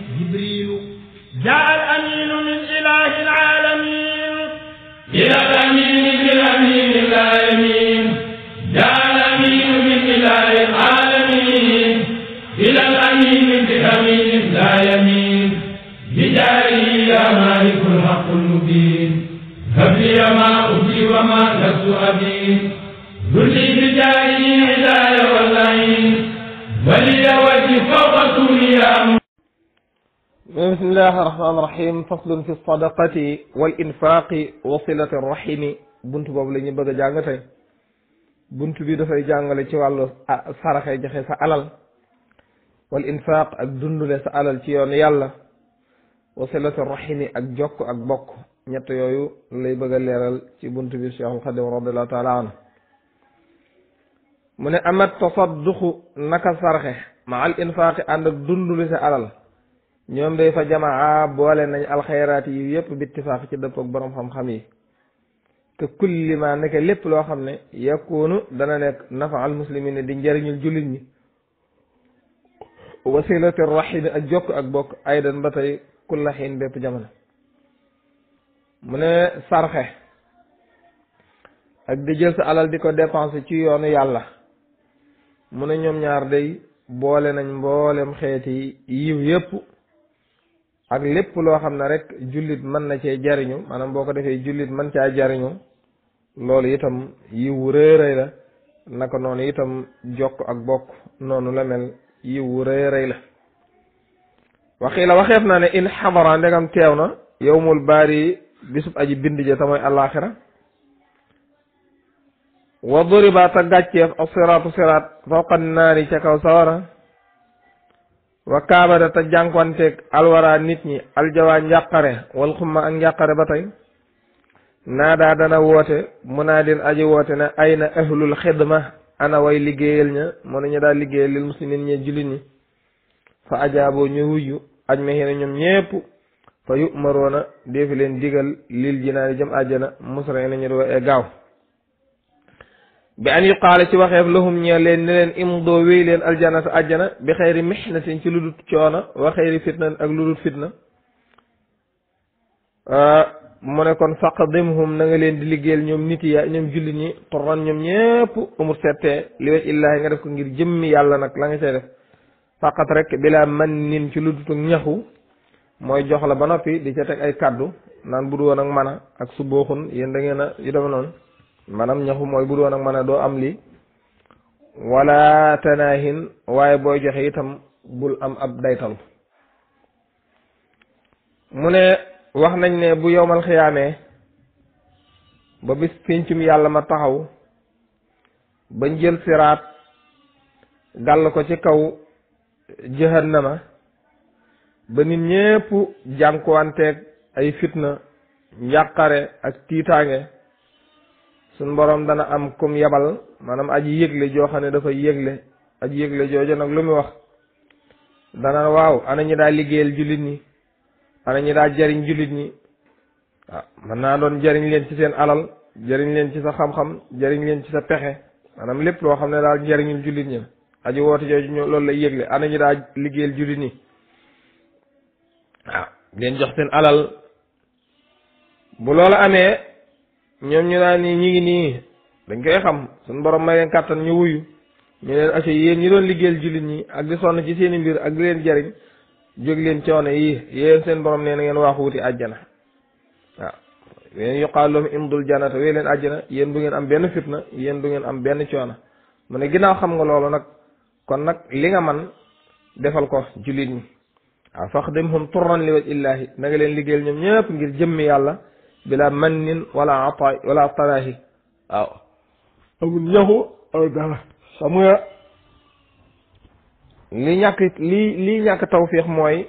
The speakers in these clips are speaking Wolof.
جبريل جاء الأمين من إله العالمين إلى الأمين بالأمين لا يمين جاء الأمين من إله العالمين إلى الأمين بالأمين لا يمين بجاره يا مالك الحق المبين هب لي ما أبدي وما لست أبين ذلي بجاره عداية واللعين ولي وجه فوق سوريا بسم الله الرحمن الرحيم فصل في الصدقة والإنفاق وصلة الرحم bunt boobu la ñu bëgg a jàng tey bunt bi dafay jàngale ci wàllu saraxe joxe sa alal wal infaq ak dundule sa alal ci yoon yàlla wasilatu rahimi ak jokk ak bokk ñett yooyu lay bëgg a leeral ci bunt bi Cheikhul Xadim radiallahu taala anhu mu ne amat tasadduqu naka sarxe ma al infaqi ànd ak dundule sa alal ñoom day fa jamaa boole nañ alxayraat yi yépp bittifaaq ci dëpp ak boroom xam-xam yi te kulli ma nekk lépp loo xam ne yakunu dana nekk nafa al muslimina di njëriñul jullit ñi wasilati rahimi ak jokk ak bokk aydan ba tey kulla xiin bépp jamono mu ne sarxe ak di jël sa alal di ko dépenser ci yoonu yàlla mu ne ñoom ñaar day boole nañ mboolem xeeti yiw yépp ak lépp loo xam ne rek jullit mën na cee jariñu maanaam boo ko defee jullit mën caa jariñu loolu itam yiwu rëy la naka noonu itam jokk ak bokk noonu la mel yiwu rëy la waxii la waxeef naa ne in xadara ndegam teew na yowmul baari bisub aji bind ja te mooy àllaaxira wa duriba ta gàcceef ak siraatu siraat fawqa naari ca kaw sawara wa kaabada te jànkuwanteeg alwara nit ñi aljawaa njàqare wal xumma ak njàqare ba tey naadaa dana woote munaadin aji woote ne ayna ahlul xidma ana way liggéeyal ña mu ne ñu daal liggéeyal lil muslimin ñe jullit ñi fa ajaaboo ñu wujju aj ma xina ñoom ñépp fa yumaroona deefi leen digal lil jinaani jëm àjjana musra na ñu doo e gaaw bi an yuqaale ci waxeef lahum ñee leen ne leen imdoo wéy leen aljanata àjjana bi xayri mihnatin ci lu dut coono wa xayri fitna ak lu dut fitna mu ne kon faqdimhum na nga leen di liggéeyal ñoom nit ya ñoom jullit ñi torran ñoom ñépp umur settee li wet illaahi nga def ko ngir jëmmi yàlla nag la nga cay def faqat rek bilaa man nin ci lu dut ñaxu mooy jox la ba noppi di ca teg ay kaddu naan bu du woon ak man a ak su booxun yéen da ngeen a yu deme noonu maanaam ñaxu mooy bu du woon ak man a doo am lii wala tanaahin waaye booy joxe itam bul am ab daytal mu ne wax nañ ne bu yowmal xiyaamee ba bis péncum yàlla ma taxaw bañ jël siraat gàll ko ci kaw jahannama ba nit ñépp jànkuwanteeg ay fitna njàqare ak tiitaange suñ boroom dana am kum yabal maanaam aji yëgle joo xam ne dafa yëgle aji yëgle jooju nag lu muy wax dana waaw ana ñi daa liggéeyal jullit ñi ana ñi daa jariñ jullit ñi waaw mën naa doon jariñ leen ci seen alal jariñ leen ci sa xam-xam jariñ leen ci sa pexe maanaam lépp loo xam ne daal jariñul jullit ñi aji woote jooju ñoo loolu lay yëgle ana ñi daa liggéeyal jullit ñi waaw leen jox seen alal bu loolu amee ñoom ñu naan nii ñi ngi nii dañ koy xam suñ borom may leen kàttan ñu wuyu ñu leen aco yéen ñi doon liggéeyal jullit ñi ak di sonn ci seeni mbir ak di leen jariñ jóg leen coono yi yéen seen borom nee na ngeen waaxu wuti àjjana waaw yéen yuqaal lahum imdul jannata wéy leen àjjana yéen du ngeen am benn fitna yéen du ngeen am benn coono mu ne ginnaaw xam nga loolu nag kon nag li nga man defal ko jullit ñi waaw faxdimhum turran li waj illaahi na nga leen liggéeyal ñoom ñëpp ngir jëmmi yàlla bila mannin wala ata wala taraahi waaw amul ñaxu aw dara xam nga li ñàkk li li ñàkk tawfiix mooy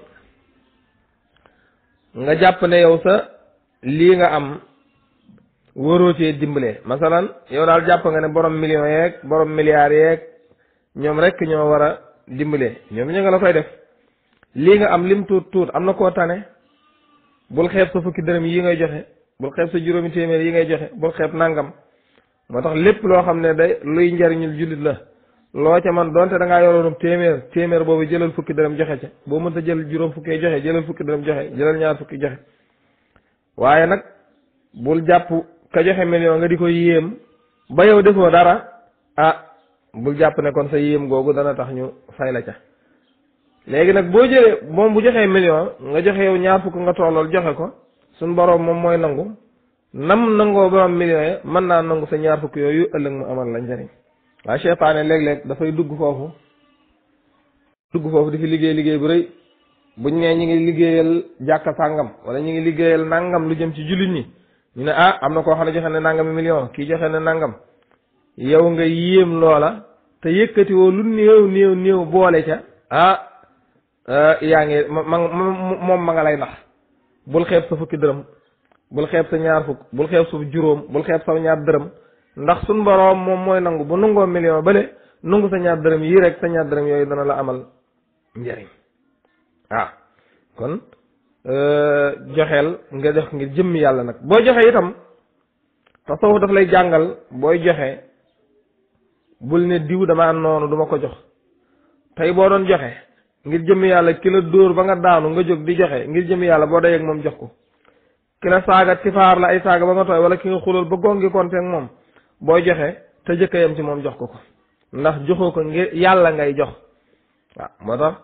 nga jàpp ne yow sa lii nga am waroo cee dimbale masalan yow daal jàpp nga ne borom millions yeeg borom milliards yeeg ñoom rek ñoo war a dimbale ñoom ñu nga la koy def lii nga am lim tuut tuut am na koo tane bul xeeb sa fukki dërëm yi ngay joxe bul xeeb sa juróomi téeméer yi ngay joxe bul xeeb nangam moo tax lépp loo xam ne day luy njariñul jullit la loo ca man donte da ngaa yoroonum téeméer téeméer boobu jëlal fukki dërëm joxe ca boo mënta jël juróom fukki joxe jëlal fukki dërëm joxe jëlal ñaar fukki joxe waaye nag bul jàpp ka joxe million nga di ko yéem ba yow defoo dara ah bul jàpp ne kon sa yéem googu dana tax ñu fay la ca léegi nag boo jëlee moom bu joxee million nga joxe yow ñaar fukk nga tollool joxe ko suñ boroom moom mooy nangu nam nangoo borom million yi mën naa nangu sa ñaar fukk yooyu ëllëg mu amal la njëriñ waaye seytaane léeg-léeg dafay dugg foofu dugg foofu di fi liggéey liggéey bu rëy buñ nee ñi ngi liggéeyal jàkka sàngam wala ñi ngi liggéeyal nangam lu jëm ci jullit ñi ñu ne ah am na koo xam ne joxe ne nangami million kii joxe ne nangam yow nga yéem loola te yëkkati woo lu néew néew néew boole ca ah yaa ngi ma ma moom ma nga lay nax bul xeeb sa fukki dërëm bul xeeb sa ñaar fukk bul xeeb sa juróom bul xeeb sa ñaar dërëm ndax suñ boroom moom mooy nangu bu nangoo million bale nangu sa ñaar dërëm yii rek sa ñaar dërëm yooyu dana la amal njëriñ ah kon joxeel nga jox ngir jëmmi yàlla nag boo joxe itam tasawuf daf lay jàngal booy joxe bul ne diw dama noonu duma ko jox tey boo doon joxe ngir jëmmi yàlla ki la dóor ba nga daanu nga jóg di joxe ngir jëmmi yàlla boo dayeeg moom jox ko ki la saaga tifaar la ay saaga ba nga tooy wala ki nga xulal ba gongi konteeg moom booy joxe te jëkkayam ci moom jox ko ko ndax joxoo ko ngir yàlla ngay jox waaw moo tax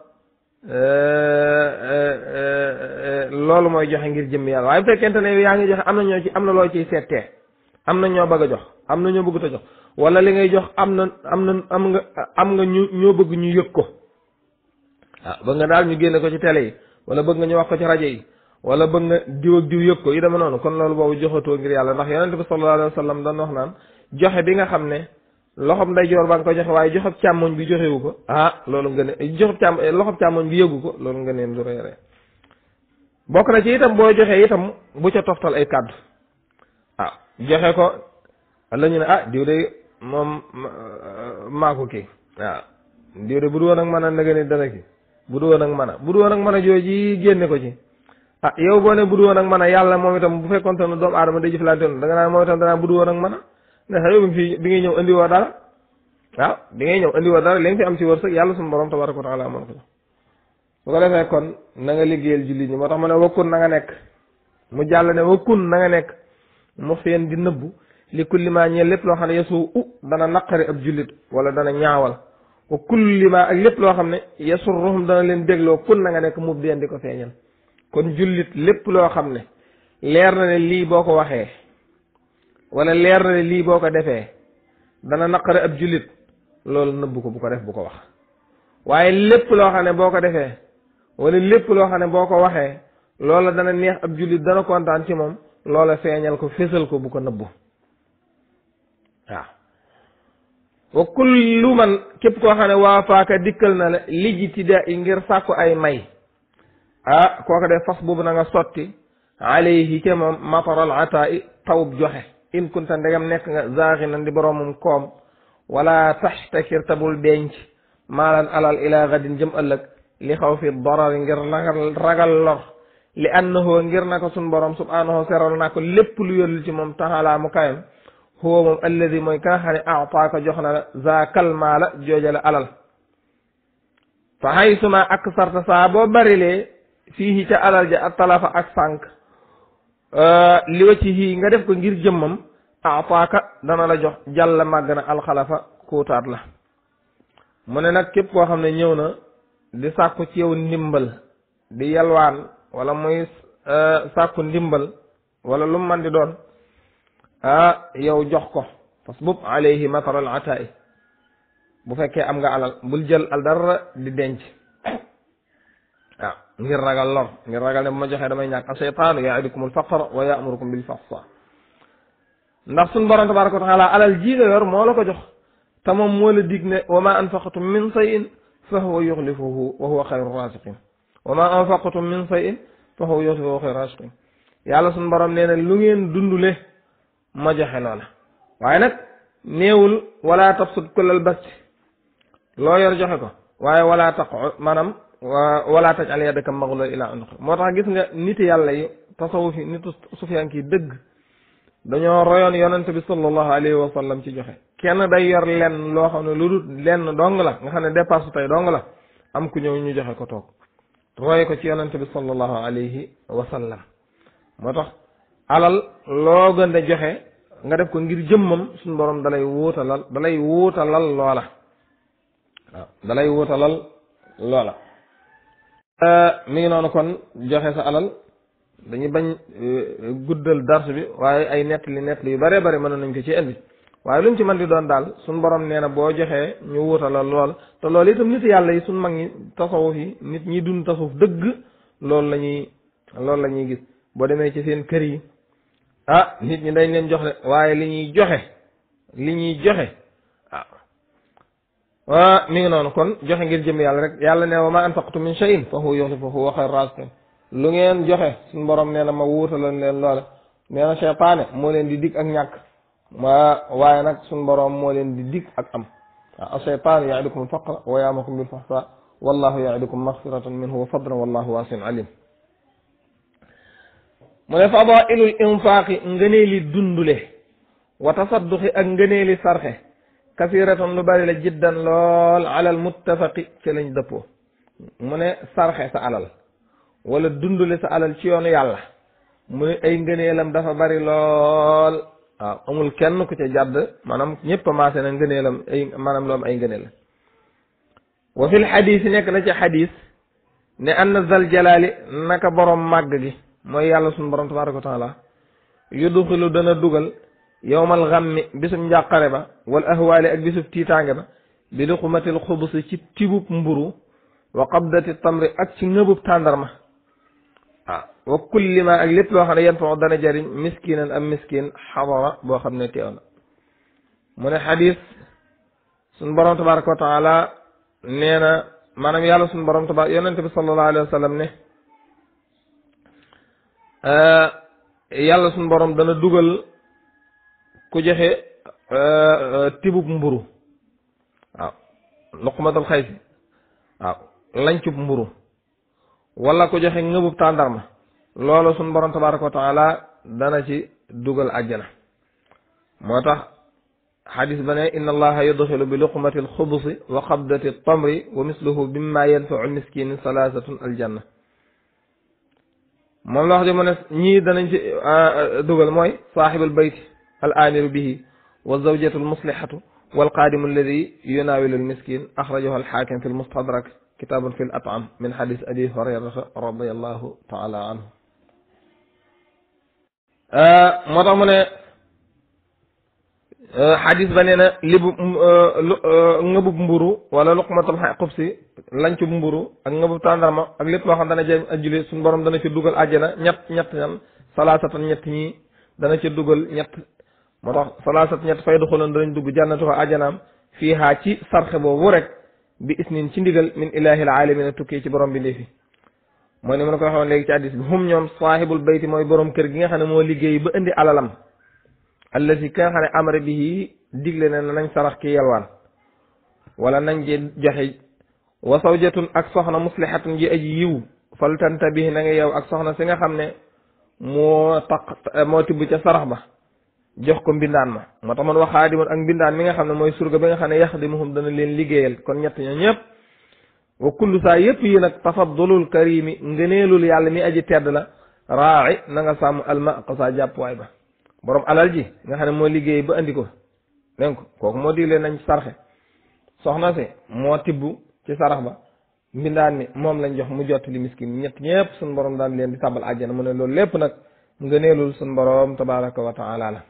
loolu mooy joxe ngir jëmmi yàlla waaye bu fekkente ne yaa ngi joxe am na ñoo ci am na loo ciy seetee am na ñoo bëgg a jox am na ñoo bëggut a jox wala li ngay jox am na am na am nga am nga ñu ñoo bëgg ñu yëg ko ah bëgg nga daal ñu génne ko ci télé yi wala bëgg nga ñu wax ko ci rajo yi wala bëgg nga diw ak diw yëg ko yi dama noonu kon loolu boobu joxatoo ngir yàlla ndax yonente bi sallallahu alayhi wa sallam dañ wax naan joxe bi nga xam ne loxob ndeyjoor ba nga ko joxe waaye joxob càmmoñ bi joxewu ko ah loolu nga ne joxob càmm loxob càmmoñ bi yëgu ko loolu nga neen lu reere bokk na ci itam boo joxee itam bu ca toftal ay kàddu ah joxe ko la ñu ne ah diw de moom maa ko kii waaw diw de bu du woon ak mën a ndëgë ni dana ki bu du woon ak mën a bu du woon ak mën a jooji génne ko ci ah yow boo ne bu du woon ak mën a yàlla moom itam bu fekkonte ne doomu aadama day jëflante noonu da nga naan moom itam danaa bu du woon ak mën a ne sa yow bi fi bi ngay ñëw indi woo dara waaw bi ngay ñëw indi woo dara li nga fi am ci wërsëg yàlla suñu borom tabaraka wa taala amoon ko bu ko defee kon na nga liggéeyal jullit ñi moo tax ma ne wakkun na nga nekk mu jàll ne wakkun na nga nekk mu feen di nëbbu li kulli ma ñeel lépp loo xam ne yesu u dana naqari ab jullit wala dana ñaawal wa kulli ma ak lépp loo xam ne yasurruhum dana leen dégloo kun na nga nekk mu bien di ko feeñal kon jullit lépp loo xam ne leer na ne lii boo ko waxee wala leer na ne lii boo ko defee dana naqari ab jullit loolu nëbbu ko bu ko def bu ko wax waaye lépp loo xam ne boo ko defee wala lépp loo xam ne boo ko waxee loola dana neex ab jullit dana kontaan ci moom loola feeñal ko fésal ko bu ko nëbbu waaw wa kullu man képp koo xam ne waa faaka dikkal na la lijtida i ngir sàkku ay may ah kooka de fas boobu na nga sotti alayhi ca moom mataral ataa i tawub joxe in kunta ndegam nekk nga zaaxinan di boroomum koom wala taxtakir tabul denc maalan alal ila gadin jëm ëllëg li xaw fi darari ngir ragal ragal lor li annahu ngir na ko sun borom subhanahu seral naa ko lépp lu yëllu ci moom taxalaa mu kayam huwa moom alladi mooy ka nga xam ne aataaka jox na la zaakal maala joojale alal fa haysuma ak sarta saa boo barilee fii ca alal ja ak talafa ak sànq li wa ci hii nga def ko ngir jëmmam aataaka dana la jox jàll màgg na alxalafa kuutaat la mu ne nag képp koo xam ne ñëw na di sàkku ci yow ndimbal di yalwaan wala muy sàkku ndimbal wala lu mu man di doon ah yow jox ko parce que boobu alayhi mataral ataay bu fekkee am nga alal bul jël al dara di denc waaw ngir ragal lor ngir ragal ne bu ma joxee damay ñàkk a seytaanu yaidukum alfaqra wa yamurukum bil fahsa ndax suñ borom tabaraka wa taala alal ji nga yor moo la ko jox te moom moo la dig ne wa ma anfaqtum min sayin fa huwa yuxlifuhu wa huwa xayru rasiqin wa ma anfaqtum min sayin fa huwa yuxlifuhu wa huwa xayru rasiqin yàlla suñ borom nee na lu ngeen dundule ma joxe loola waaye nag néewul wala tabsut kullal basti loo yor joxe ko waaye wala taq maanaam wala taj al yadaka maghlula ila unuq moo tax gis nga nit yàlla yi tasawuf yi nitu sufiyank yi dëgg dañoo royoon yonent bi sallallahu alayhi wa sallam ci joxe kenn day yor lenn loo xam ne lu dul lenn dong la nga xam ne dépasse tey dong la am ku ñëw ñu joxe ko toog roye ko ci yonent bi sallallahu alayhi wa sallam moo tax alal loo gën a joxe nga def ko ngir jëmmam suñu borom dalay wuutalal dalay wuutalal loola waaw dalay wuutalal loola mi ngi noonu kon joxe sa alal dañuy bañ guddal dars bi waaye ay nettali nettali yu bare bare mën nañ ko ci indi waaye lu mu ci mën di doon daal suñ borom nee na boo joxee ñu wuutalal lool te loolu itam nit yàlla yi suñ mag ñi tasawuf yi nit ñi dund tasawuf dëgg loolu la ñuy loolu la ñuy gis boo demee ci seen kër yi ah nit ñi dañ leen jox de waaye li ñuy joxe li ñuy joxe ah waa mi ngi noonu kon joxe ngir jëm yàlla rek yàlla ne wa ma anfaqtu min shay'in fa huwa yukhlifuhu wa khayru raziqin lu ngeen joxe suñ borom nee na ma wuutaloon leen loola nee na seytaane moo leen di dig ak ñàkk ma waaye nag suñ borom moo leen di dig ak am waaw seytaan yaidukum alfaqra wa yaamukum bilfahsa wallahu yaidukum maghfiratan minhu wa fadlan wallahu waasiun alim mu ne fadailul infaaqi ngëneeli dundule wa tasadduqi ak ngëneeli sarxe kasiratan lu bari la jiddan lool alal muttafaqi ci lañ dëppoo mu ne sarxe sa alal wala dundule sa alal ci yoonu yàlla mu ne ay ngëneelam dafa bari lool waaw amul kenn ku ca jàdd maanaam ñëpp maase na ngëneelam ay maanaam loom ay ngëneel wa fil xadiis nekk na ci xadiis ne anna zal jalaali naka borom màgg gi mooy yàlla suñu borom tabaraka wa taala yudxilu dana dugal yowmal xammi bisub njàqare ba wal ahwaali ak bisub tiitaange ba bi luqmatil xubusi ci tibub mburu wa qabdati tamri ak ci ngëbub tàndarma ah wa kulli ma ak lépp loo xam ne yan fa dana jariñ miskinan am miskin xadara boo xam ne teew na mu ne xadis suñ borom tabaraka wa taala nee na maanaam yàlla suñ borom tabaraka yonente bi sallallahu alayhi wa sallam ne yàlla suñ borom dana dugal ku joxe tibub mburu waaw luqmatul xaysi waaw lancub mburu wala ku joxe ngëbub tàndarma loolu suñ borom tabaraka wa taala dana ci dugal àjjana moo tax xadis ba ne inna allaha yudxilu bi luqmati alxubusi wa qabdati tamri wa misluhu mimma yanfau miskinin salaasatun aljanna moom la wax di mu ne ñii danañ ci dugal mooy saaxibul bayti al amiru bihi wa zawjatu almuslihatu walqaadimu alladi yunawilu almiskin axrajahu alxaakim fi almustadrak kitaabun fi al-at'am min hadis abi hurayrata radiyallahu taala anhu moo tax mu ne hadis ba nee na libu ngëbub mburu wala luqmatul xubsi lancub mburu ak ngëbub tàndarma ak lépp loo xam dana jëm ajjuli suñu borom dana ci dugal àjjana ñett ñett ñan salaasatan ñett ñi dana ci dugal ñett moo tax salaasat ñett fay duxuloon danañ dugg jànnatu ko àjjanaam fii haa ci sarxe boobu rek bi isnin ci ndigal min ilahil alamina tukkee ci borom bi ndeefi mooy ni ma ko waxoon léegi ci addis bi hum ñoom saahibul bayti mooy borom kër gi nga xam ne moo liggéey ba indi alalam allati ki nga xam ne amara bihi digle ne nañ sarax ki yelwaan wala nañ ji joxe wa sawjatun ak soxna muslihatun ji aji yiw fal tantabih na nga yow ak soxna si nga xam ne moo taq moo tibb ca sarax ba jox ko mbindaan ma moo tax man wax xaadimun ak mbindaan mi nga xam ne mooy surga bi nga xam ne yaxdimuhum dana leen liggéeyal kon ñett ñoo ñëpp wa kullu saa yëpp yi nag tafaddulul karimi ngëneelul yàlla mi aji tedd la raaci na nga sàmm alma ko saa jàppuwaay ba borom alal ji nga xam ne moo liggéey ba andi ko dégg ko kooku moo digle nañ sarxe soxna si moo tibb ci sarax ba mbindaan mi moom lañ jox mu jot li miskin ñett ñëpp suñ borom daan leen di tàbbal àjjana mu ne loolu lépp nag ngëneelul suñ borom tabaraka wa taala la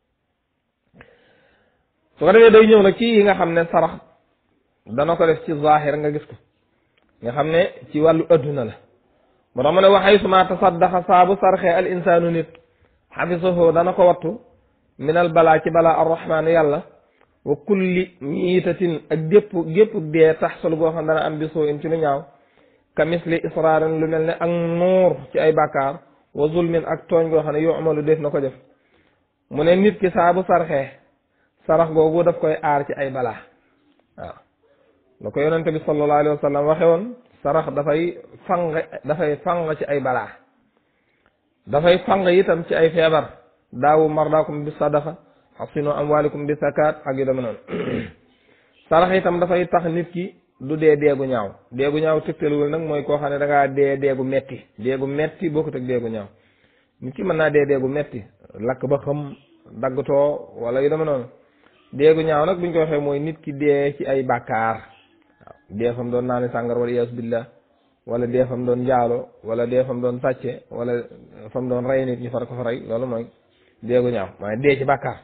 su ko defee day ñëw nag ci yi nga xam ne sarax dana ko def ci zahir nga gis ko nga xam ne ci wàllu adduna la moo tax mu ne waxay suma tasaddaxa saabu sarxee al insaanu nit xafisahu dana ko wattu minal balaa ci balaa arrahmaanu yàlla wa kulli miitatin ak gépp gépp dee taxsul boo xam dana am bisoo in ci lu ñaaw ka misli israarin lu mel ne ak nuur ci ay bàkkaar wa zulmin ak tooñ goo xam ne yoo amalu def na ko def mu ne nit ki saabu sarxee sarax googu daf koy aar ci ay balaa waaw la ko yonente bi sallallahu alayhi wa sallam waxe woon sarax dafay fang dafay fang ci ay balaa dafay fang itam ci ay feebar daawu mardaakum bi sadaqa xasinu amwalikum bi zakat ak yu deme noonu sarax itam dafay tax nit ki du dee deegu ñaaw deegu ñaaw tëgtaluwul nag mooy koo xam ne da ngaa dee deegu metti deegu metti bokkut ak deegu ñaaw nit ki mën naa dee deegu metti lakk ba xam daggatoo wala yu deme noonu deegu ñaaw nag buñ ko waxee mooy nit ki dee ci ay bàkkaar waaw dee fam doon naani sàngar wala iyaasu billah wala dee fam doon njaalo wala dee fam doon sàcce wala fam doon rey nit ñu far ko fa rey loolu mooy deegu ñaaw waaye dee ci bàkkaar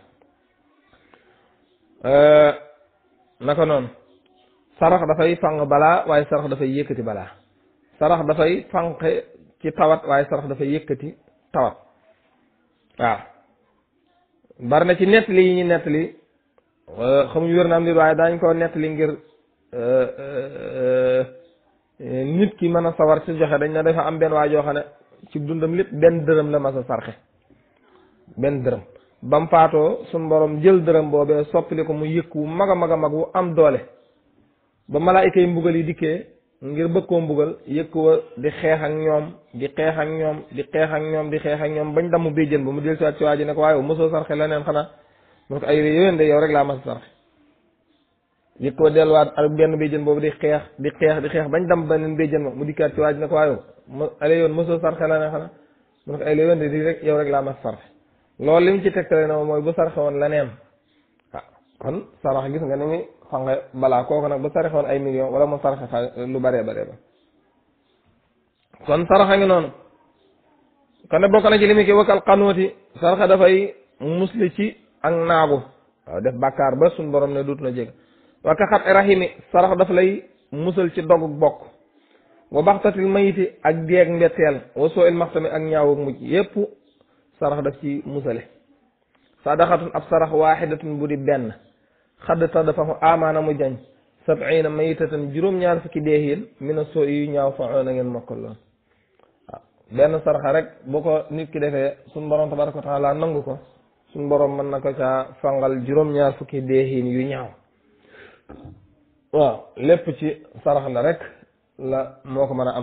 naka noonu sarax dafay fang balaa waaye sarax dafay yëkkati balaa sarax dafay fanqe ci tawat waaye sarax dafay yëkkati tawat waaw bari na ci nettali yi ñu nettali xamuñ wér na am nit waaye daañ ko nettali ngir nit ki mën a sawar ci joxe dañ ne dafa am benn waa joo xam ne ci dundam lépp benn dërëm la mas a sarxe benn dërëm bam faatoo suñ borom jël dërëm boobee soppili ko mu yëkk wu mag a mag a mag wu am doole ba malaayika yi mbugal yi dikkee ngir bëgg koo mbugal yëkk wa di xeex ak ñoom di xeex ak ñoom di xeex ak ñoom di xeex ak ñoom bañ damm béjjën ba mu del siwaat ci waa ji ne ko waaye mosoo sarxe leneen xanaa mu ne ko ay yowén de yow rek laa mas a sarxe yëkk wa delluwaat ak benn béjjën boobu di xeex di xeex di xeex bañ damm beneen béjjën ba mu dikkaat ci waa ji ne ko waaye ma ale yoon mosoo sarxe leneen xanaa mu ne ko ay yowén de di rek yow rek laa mas a sarxe loolu li mu ci tegtale na mooy bu sarxe woon leneen waaw kon sarax gis nga ni muy fange balaa kooku nag bu sarxe woon ay millions wala mu sarxe xa lu baree baree ba kon saraxa ngi noonu kon ne bokk na ci li mu ki wakkal xanuuti saraxa dafay musli ci ak naagu waaw def bàkkaar ba suñ borom ne duut na jég wakka xat rahimi sarax daf lay musal ci dogug bokk wa baxtatil mayiti ak deeg mbetteel wa soo il maxtami ak ñaawug mujj yépp sarax daf ci musale sadaxatun ab sarax waaxidatun bu di benn xadd tax dafa amaana mu jañ sabina mayitatan juróom-ñaar fukki deexiin mina soo yu ñaaw fa na ngeen mokkal loon waaw benn saraxa rek bu ko nit ki defee suñ borom tabaraka wa taala nangu ko suñ borom mën na ko caa fangal juróom-ñaar fukki deexiin yu ñaaw waaw lépp ci sarax la rek la moo ko mën a am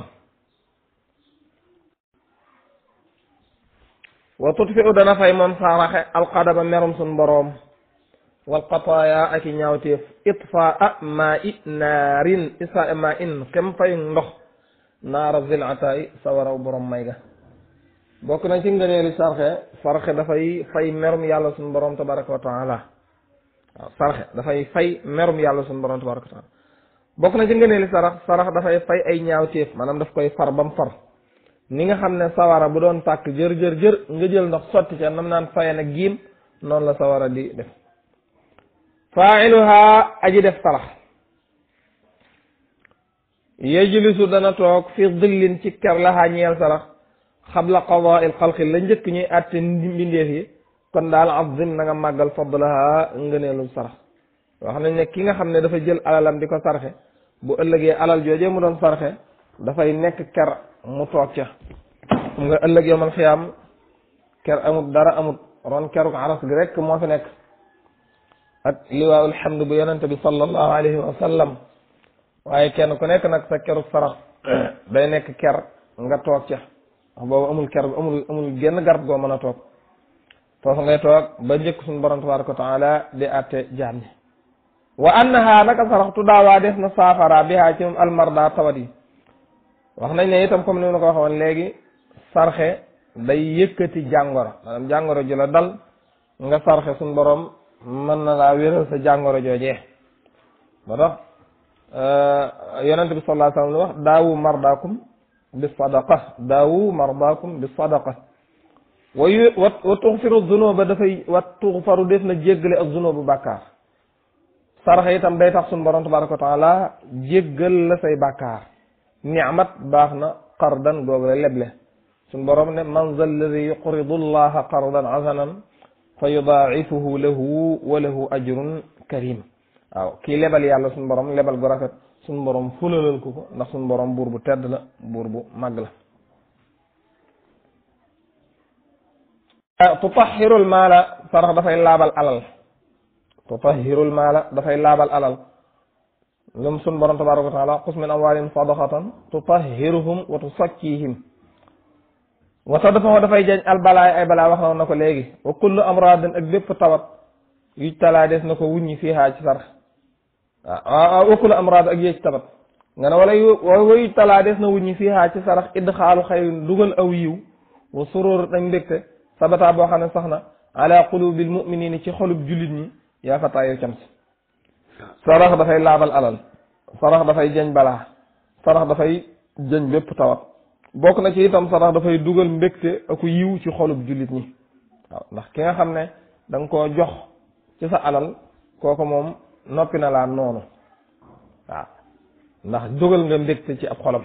wa tutfi u dana fay moom saraxe alqadama merum suñ boroom wal qataaya ak i ñaawteef itfaa maa i naarin isaa maa in kem fay ndox naara zilataay sawaraw borom may ga bokk na ci ngëneeli sarxe sarxe dafay fay merum yàlla suñ borom tabaraka wa taala waaw sarxe dafay fay merum yàlla suñ borom tabaraka wa taala bokk na ci ngëneeli sarax sarax dafay fay ay ñaawteef maanaam daf koy far bam far ni nga xam ne sawara bu doon tàkk jër jër jër nga jël ndox sotti ca nam naan faye na giim noonu la sawara di def faailuha aji def sarax yajlisu dana toog fi dillin ci ker laxaa ñeel sarax xabla qadaa il xalqi la njëkk ñuy àtte mbindeef yi kon daal azim na nga màggal fadlaha ngëneelul sarax wax nañ ne ki nga xam ne dafa jël alalam di ko sarxe bu ëllëgee alal joojee mu doon sarxe dafay nekk ker mu toog ca xam nga ëllëg yowmal xiyaam ker amut dara amut ron keruk aras gi rek moo fi nekk ak liwaawul hamd bu yonente bi sallallahu alayhi wa sallam waaye kenn ku nekk nag sa keruk sarax day nekk ker nga toog ca wax boobu amul ker amul amul genn garab goo mën a toog foofu ngay toog ba njëkk suñu borom tabaraka wa taala di àtte jaam ñi wa annaha naka sarax tudaawaa def na saafara bihaa ci moom almarda tawat yi wax nañ ne itam comme ni ma ko waxoon léegi sarxe day yëkkati jàngoro maanaam jàngoro ji la dal nga sarxe suñ borom mën na laa wéral sa jàngoro joojee ba tax yonente bi sallallahu alayhi wa sallam lu wax daawu mardaakum bi sadaqa daawu mardaakum bi sadaqa wa yu wa wa tuxfiru zunuba dafay wa tuxfaru def na jéggale ak zunubu bàkkaar sarxe itam day tax suñ borom tabaraka wa taala jéggal la say bàkkaar ni'mat baax na qardan googu la leble suñ borom ne man zal ladi yuqridu allaha qardan hasanan fa yudaa'ifuhu lahu wa lahu ajrun karim waaw kii lebal yàlla suñ borom lebal gu rafet suñ borom fulalal ko ko ndax suñ borom buur bu tedd la buur bu màgg la tutahhirul maala sarax dafay laabal alal tutahhirul maala dafay laabal alal ñoom sun borom tabaraka wa taala xus min amwaalihim sadaqatan tutahhiruhum wa tusakkihim wata dafa dafay jañ albalaay ay balaa wax na ko léegi wa kullu amradin ak bépp tawat yu talaa des na ko wuññi fii haa ci sarax waaw wa kullu amrad ak yéeg tabat nga ne wala wayu talaa des na wuññi fii haa ci sarax idd xaalu xayrin dugal aw yiw wa suróor dañ mbégte sabata boo xam ne sax na ala qulubil muminina ci xolub jullit ñi yaa fataa yow cam si sarax dafay laabal alal sarax dafay jañ balaa sarax dafay jañ bépp tawat bokk na ci itam sarax dafay dugal mbégte ak yiw ci xolub jullit ñi waaw ndax ki nga xam ne da nga koo jox ci sa alal kooku moom noppi na laa noonu waaw ndax dugal nga mbégte ci ab xolam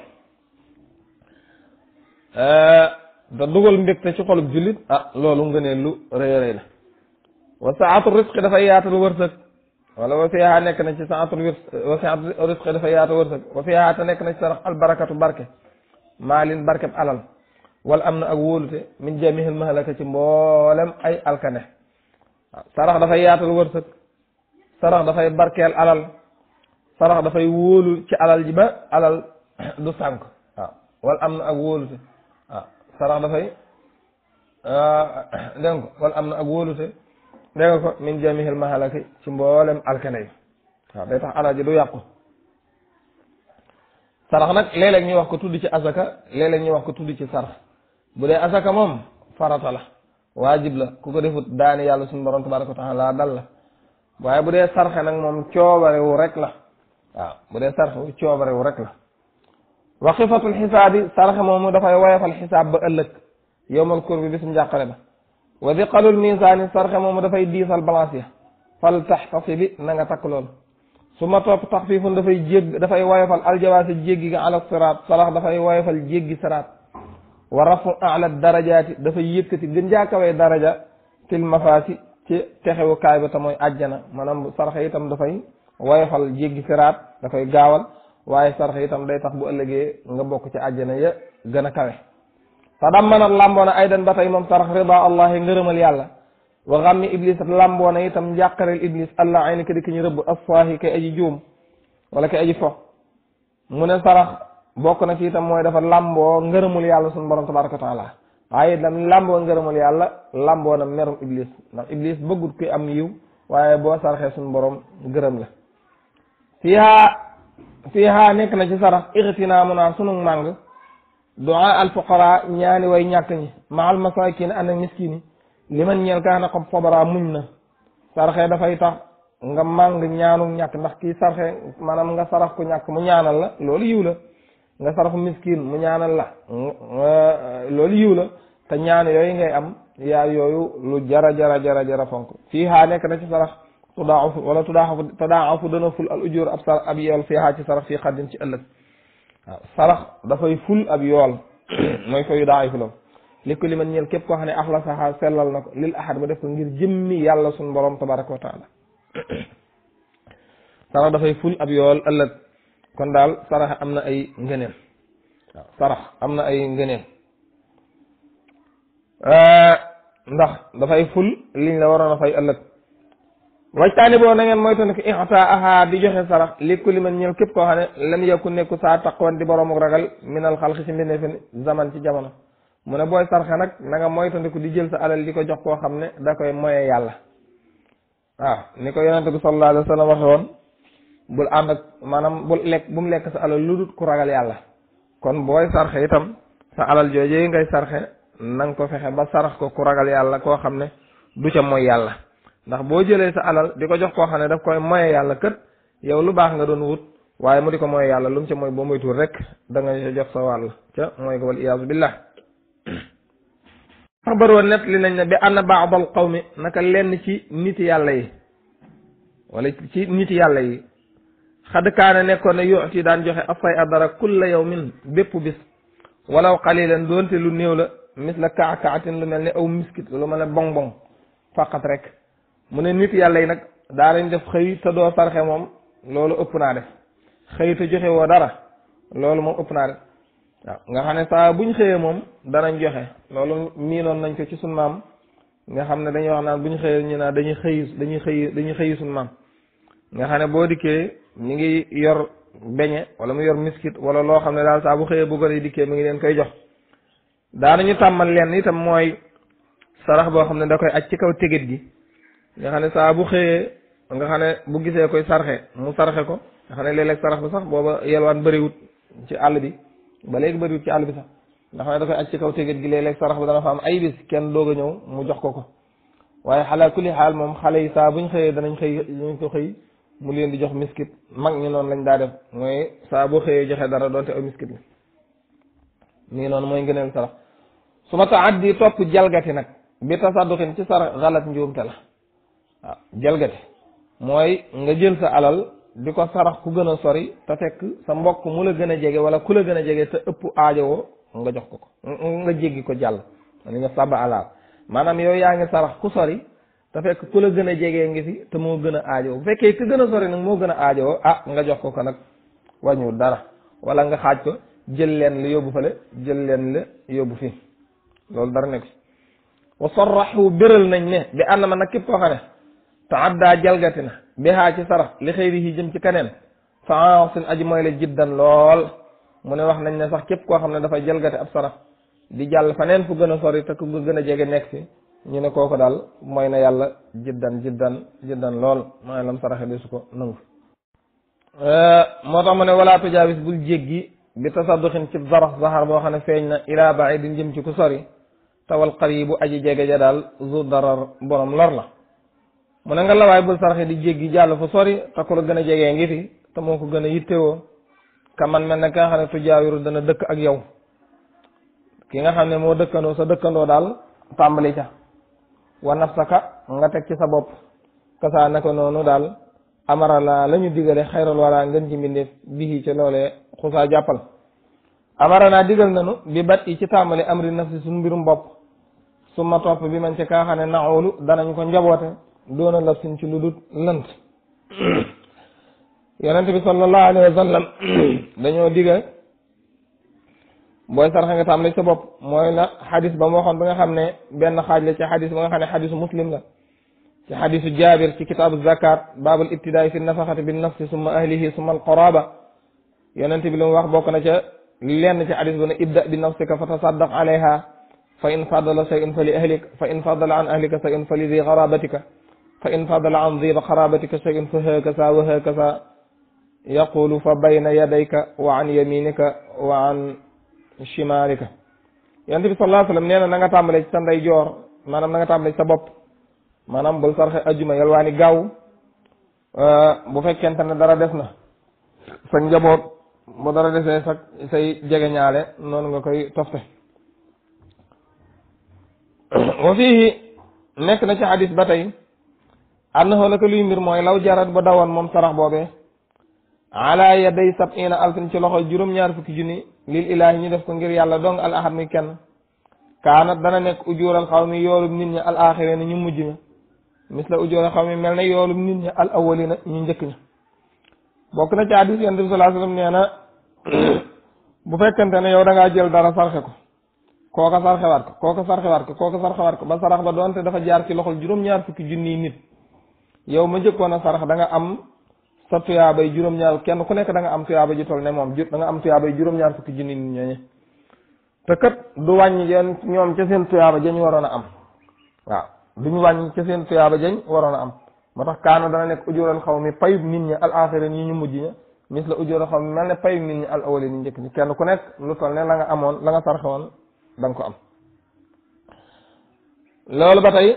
da dugal mbégte ci xolub jullit ah loolu nga ne lu rëy rëy la wa saatu risqi dafay yaatal wërsëg wala wa fiha nekk na ci saatu wa saatu risqi dafay yaatal wërsëg wa fiha te nekk na ci sarax albarakatu barke maalin barkeb alal wala am na ak wóolute min jamihil mahalaka ci mboolem ay alkane waaw sarax dafay yaatal wërsëg sarax dafay barkeel alal sarax dafay wóolu ci alal ji ba alal du sànk waaw wala am na ak wóolute waaw sarax dafay dégg nga ko wala am na ak wóolute dégg nga ko min jamihil mahalaki ci mboolem alkane yi waaw day tax alal ji du yàqu sarax nag léeg-léeg ñu wax ko tudd ci asaka léeg-léeg ñu wax ko tudd ci sarax bu dee asaka moom farata la waajib la ku ko defut daani yàlla suñu borom tabaraka wa taala dal la waaye bu dee sarxe nag moom coobarewu rek la waaw bu dee sarxe wu coobarewu rek la wa xifatul xisaabi sarxe moomu dafay woyofal xisaab ba ëllëg yowmal kur bi bisum njàqare ba wa diqalul misaani sarxe moomu dafay diisal balance ya fal taxtasi bi na nga takk loolu su ma topp taxfiifun dafay jégg dafay woyofal aljawaasi jéggi ga ala siraat sarax dafay woyofal jéggi siraat wa rafu ala darajaati dafay yëkkati gën jaakawee daraja fil mafaasi ci texewukaay ba te mooy àjjana maanaam sarax itam dafay woyofal jéggi siraat dafay gaawal waaye sarax itam day tax bu ëllëgee nga bokk ci àjjana ya gën a kawe te dammanat làmboona aydan ba tey moom sarax rida allahi ngërëmal yàlla wa xammi iblis làmboona itam njàqareel iblis allah ay ni ka di ki ñu rëbb asfaahi kay aji juum wala kay aji fo mu ne sarax bokk na ci itam mooy dafa làmboo ngërëmul yàlla suñu borom tabaraka wa taala waaye itam làmboo ngërëmul yàlla làmboo na merum iblis ndax iblis bëggut kuy am yiw waaye boo saraxee suñu borom gërëm la fiihaa fiihaa nekk na ci sarax ixtinaamu naa sunu màng duaa al fuqara ñaani way ñàkk ñi maal masakin ànd ak miskin yi li man ñeel kaa na xam fobara muñ na sarxe dafay tax nga màng ñaanu ñàkk ndax kii sarxe maanaam nga sarax ku ñàkk mu ñaanal la loolu yiw la nga saraxu miskin mu ñaanal la loolu yiw la te ñaan yooyu ngay am yaa yooyu lu jara jara jara jara fonk fii haa nekk na ci sarax tudaafu wala tudaafu tudaafu dana ful al ujur ab sar ab yool fii haa ci sarax fii xaddin ci ëllëg waaw sarax dafay ful ab yool mooy fa yu daa ay fulam li ko li man ñeel képp koo xam ne axlasaha sellal na ko lil ahad ba def ko ngir jëmmi yàlla suñ borom tabaraka wa taala sarax dafay ful ab yool ëllëg kon daal sarax am na ay ngëneel waaw sarax am na ay ngëneel ndax dafay ful liñ la waroon a fay ëllëg wajtaani boo na ngeen moytu ko ixtaaha di joxe sarax li ku li man ñeel képp koo xam ne lam yakku nekku saa taqwan di borom ak ragal minal xalqi ci mbindee fi zaman ci jamono mu ne booy sarxe nag na nga moytandiku di jël sa alal di ko jox koo xam ne da koy moye yàlla waaw ni ko yonente bi sallallahu alayhi wa sallam waxe woon bul ànd ak maanaam bul lekk bu mu lekk sa alal lu dul ku ragal yàlla kon booy sarxe itam sa alal joojee ngay sarxe na nga ko fexe ba sarax ko ku ragal yàlla koo xam ne du ca mooy yàlla ndax boo jëlee sa alal di ko jox koo xam ne daf koy moye yàlla kët yow lu baax nga doon wut waaye mu di ko moye yàlla lu mu ca mooy boo moytuwul rek da nga jox sa wàll ca mooy ko wal iyaazu billah xabaroo net li nañ ne bi anna baadal qawmi naka lenn ci niti yàlla yi wala ci niti yàlla yi xad kaana nekkoon ne yuti daan joxe afay adara kulla yawmin bépp bis walaw qalilan doonte lu néew la mis la kaakaatin lu mel ne aw miskit lu mel ne bong bong faqat rek mu ne nit yàlla yi nag daa lañ def xëy te doo sarxe moom loolu ëpp naa def xëy te joxe woo dara loolu moom ëpp naa def waaw nga xam ne saa buñ xëyee moom danañ joxe loolu miinoon nañ ko ci sun maam nga xam ne dañuy wax naan buñ xëyee ñu naan dañuy xëy dañuy xëy dañuy xëyi sun maam nga xam ne boo dikkee ñu ngi yor beñe wala mu yor miskit wala loo xam ne daal saa bu xëyee bu gone yi dikkee mi ngi leen koy jox daanañu tàmmal leen itam mooy sarax boo xam ne da koy aj ci kaw tégét gi nga xam ne saa bu xëyee nga xam ne bu gisee koy sarxe mu sarxe ko nga xam ne léeg-léeg sarax bi sax booba yelwaan bëriwut ci àll bi ba léegi bëriwut ci àll bi sax nga xam ne da koy aj ci kaw tégét gi léeg-léeg sarax bi dana fa am ay bis kenn doog a ñëw mu jox ko ko waaye xalaa kulli xaal moom xale yi saa buñ xëyee danañ xëy ñu ko xëy mu leen di jox miskit mag ñi noonu lañ daa def mooy saa boo xëyee joxe dara doonte aw miskit la nii noonu mooy ngëneel sarax su ma taaddi topp jalgati nag bi tasadduxin ci sarax xalat njuumte la waaw jalgati mooy nga jël sa alal di ko sarax ku gën a sori te fekk sa mbokk mu la gën a jege wala ku la gën a jege te ëpp aajowoo nga jox ko ko nga jéggi ko jàll li nga sàbb alaal maanaam yow yaa ngi sarax ku sori te fekk ku la gën a jegee ngi fi te moo gën a aajowoo bu fekkee ku gën a sori nag moo gën a aajowoo ah nga jox ko ko nag wàññiwul dara wala nga xaaj ko jël leen la yóbbu fale jël leen la yóbbu fii loolu dara nekk wa sarraxu béral nañ ne bi ànd ma nag képp koo xam ne taaddaa jalgati na bihaa ci sarax li xëyri yi jëm ci keneen fa sin aji mooy la jiddan lool mu ne wax nañ ne sax képp koo xam ne dafay jalgati ab sarax di jàll faneen fu gën a sori te ku gën a jege nekk fi ñu ne kooku daal mooy na yàlla jiddan jiddan jiddan lool mooy lam saraxe di su ko nangu moo tax mu ne walaa tujaawis bul jéggi bi tasadduxin ci zarax zahar boo xam ne feeñ na ilaa baidin jëm ci ku sori tawal qaribu aji jege ja daal zu darar borom lor la mu ne nga lawaay bul saraxe di jéggi jàll fu sori te ku la gën a jegee ngi fi te moo ko gën a yittewoo ka man mel ne ka nga xam ne tujaawiru dana dëkk ak yow ki nga xam ne moo dëkkandoo sa dëkkandoo daal tàmbali ca wa nafsaka nga teg ci sa bopp kasaa naka noonu daal amara la la ñu digale xayral wala ngën ci mbindeef bihi ca loolee xusaa jàppal amara naa digal nanu bi bat yi ci tàmbali amri nafsi suñ mbirum bopp su ma topp bi man ci kaa xam ne naxoolu danañ ko njaboote doona lab sin ci lu dut lënt yonent bi sallallahu alayhi wa sallam dañoo digal booy sarxa nga tàmbali sa bopp mooy la xadis ba mu waxoon ba nga xam ne benn xaaj la ci xadis ba nga xam ne xadisu muslim la ci xadisu jaabir ci kitaabu zakat baabul ibtidaay fi nafaxati bin nafsi summa ahlihi summa alqaraba yonent bi lu mu wax bokk na ca lenn ci xadis bu ne ibda bi nafsika fa tasaddaq alayha fa in fadala shay'un fa li ahlik fa in fadala an ahlika shay'un fa li di xarabatika fa in fadala an di xarabatika shay'un fa hakasa wa hakasa yaqulu fa bayna yadayka wa an yaminika wa an chimalika yonent bi sallallahu alayhi wasallam nee na na nga tàmbale ci sa ndey joor maanaam na nga tàmbale ci sa bopp maanaam bul sarxe ajjuma yalwaani gaaw bu fekkente ne dara des na sa njaboot bu dara desee sa say jegeñaale noonu nga koy tofte wa fii nekk na ci xadis ba tey annahu naka luy mbir mooy law jarat ba dawoon moom sarax boobee ala yaday sab'ina alfin ci loxo juróom-ñaar fukki junni lil ilaahi ñu def ko ngir yàlla dong al ahad mi kenn kaanat dana nekk ujuural xaw mi yoolum nit ñi al axirina ñu mujj ña misla ujuural xaw mi mel ne yoolum nit ñi al awalina ñu njëkk ña bokk na ci hadis yonent bi sallallahu alayhi wasallam nee na bu fekkente ne yow da ngaa jël dara sarxe ko kooka sarxewaat ko kooka sarxewaat ko kooka sarxewaat ko ba sarax ba doonte dafa jaar ci loxol juróom-ñaar fukki junniy nit yow ma njëkkoon a sarax da nga am sa tuyaabay juróom-ñaar kenn ku nekk da nga am tuyaaba ji toll ne moom da nga am tuyaabay juróom-ñaar fukki junni nit ñooñu te kat du wàññi yéen ñoom ca seen tuyaaba jañ waroon a am waaw duñu wàññi ca seen tuyaaba jañ waroon a am moo tax kaana dana nekk ujural xaw mi payub nit ñi al axira ñi ñu mujj ña mis la ujural xaw mi mel ne payub nit ñi al awali ni njëkk ñi kenn ku nekk lu toll ne la nga amoon la nga sarxe woon da nga ko am loolu ba tey